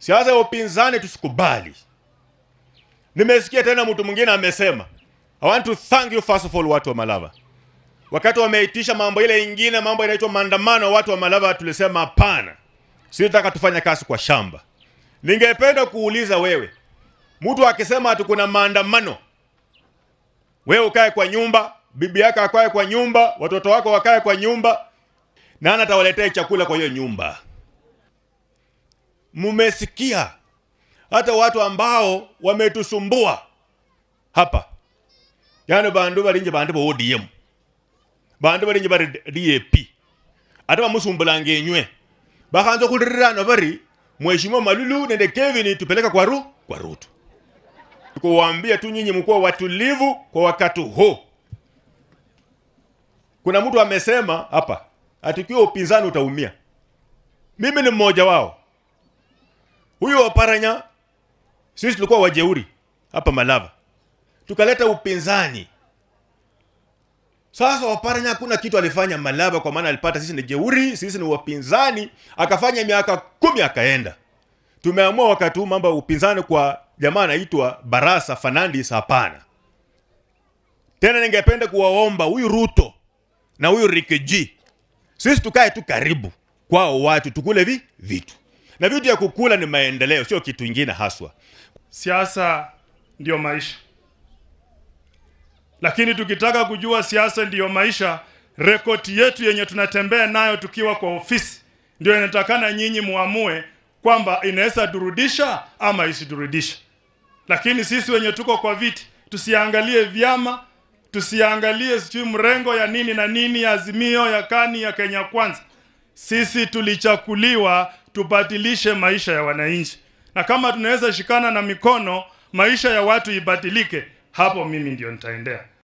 siasa ya upinzani tusikubali. Nimesikia tena mtu mwingine amesema, I want to thank you first of all, watu wa Malava. Wakati wameitisha mambo ile ingine, mambo inaitwa maandamano, watu wa Malava tulisema hapana, sitaka tufanye kazi kwa shamba. Ningependa kuuliza wewe, mtu akisema ati kuna maandamano, wewe ukae kwa nyumba, bibi yako akae kwa nyumba, watoto wako wakae kwa nyumba, nani atawaletea chakula kwa hiyo nyumba? Mumesikia hata watu ambao wametusumbua hapa, yani bandu balinje bandu ba ODM, bandu balinje bari DAP, ate bamusumbulanga enywe bakhanza khulirirana bari mheshimiwa Malulu nende Kevin tupeleka kwa ru kwa Ruto. Kuwaambia tu nyinyi mkuwa watulivu kwa wakati huu. Kuna mtu amesema hapa atikiwa upinzani utaumia. Mimi ni mmoja wao. Huyu Oparanya sisi tulikuwa wajeuri hapa Malava, tukaleta upinzani. Sasa Oparanya hakuna kitu alifanya Malava, kwa maana alipata sisi ni jeuri, sisi ni wapinzani, akafanya miaka kumi akaenda. Tumeamua wakati huu mambo ya upinzani kwa jamaa anaitwa Barasa Fernandes, hapana tena. Ningependa kuwaomba huyu Ruto na huyu Rikiji, sisi tukae tu karibu kwao, watu tukule vi vitu na vitu ya kukula ni maendeleo, sio kitu ingine haswa. Siasa ndiyo maisha, lakini tukitaka kujua siasa ndiyo maisha, rekodi yetu yenye tunatembea nayo tukiwa kwa ofisi ndio inatakana nyinyi muamue kwamba inaweza durudisha ama isiturudisha. Lakini sisi wenye tuko kwa viti tusiangalie vyama, tusiangalie sijui mrengo ya nini na nini, ya Azimio, ya Kani, ya Kenya Kwanza. Sisi tulichakuliwa tubadilishe maisha ya wananchi, na kama tunaweza shikana na mikono maisha ya watu ibadilike, hapo mimi ndio nitaendea.